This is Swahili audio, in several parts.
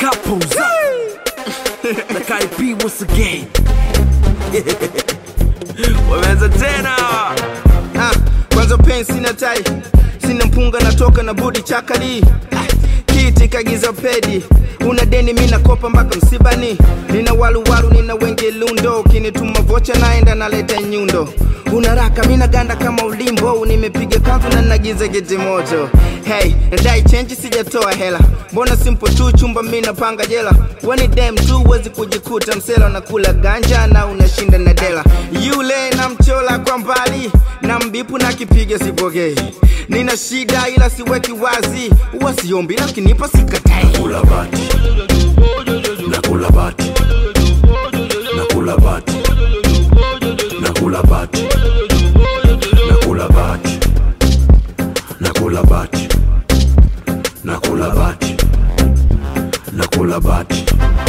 couples up. na Cardi B once again. Wameanza tena. Ah, kwanza pen sina tai sina mpunga natoka na budi chakali Ah, kiti kagiza pedi una deni mi nakopa mpaka msibani nina waluwalu nina wenge lundo ukinituma vocha naenda naleta nyundo una raka mi naganda kama ulimbo nimepiga kanzu na nagiza geti moto hey nadai chenji sijatoa hela mbona simple tu chumba mi napanga jela weni dem tu wezi kujikuta msela unakula ganja na unashinda na dela yule namchola kwa mbali na mbipu na kipiga sipokei nina shida ila siweki wazi huwa siombi lakinipa sikatai Nakula bati. Nakula bati. Nakula bati. Nakula bati. Nakula bati. Nakula bati. Nakula bati. Nakula bati.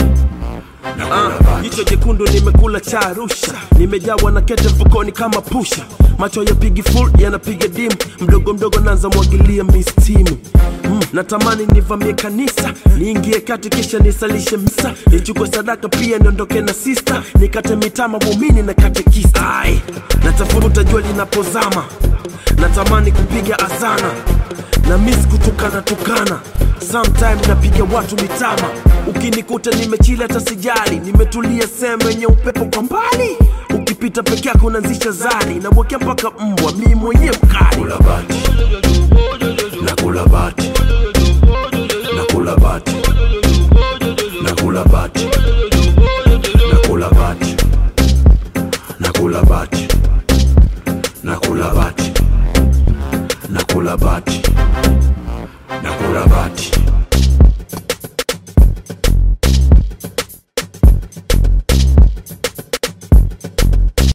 Ah, jicho jekundu nimekula cha Arusha, nimejawa na kete mfukoni kama pusha, macho yapigi full yanapiga dim, mdogo mdogo naanza mwagilia mistimu mm, natamani nivamie kanisa niingie kati kisha nisalishe misa nichukue sadaka pia niondoke na sista nikate mitama muumini na katekista Ai, natafuta jua linapozama natamani kupiga azana na miss kutukana tukana sometime napiga watu mitama ukinikuta nimechila hata sijali nimetulia sehemu yenye upepo kwa mbali ukipita peke yako unaanzisha zari nawekea mpaka mbwa mii mwenye mkali nakula bati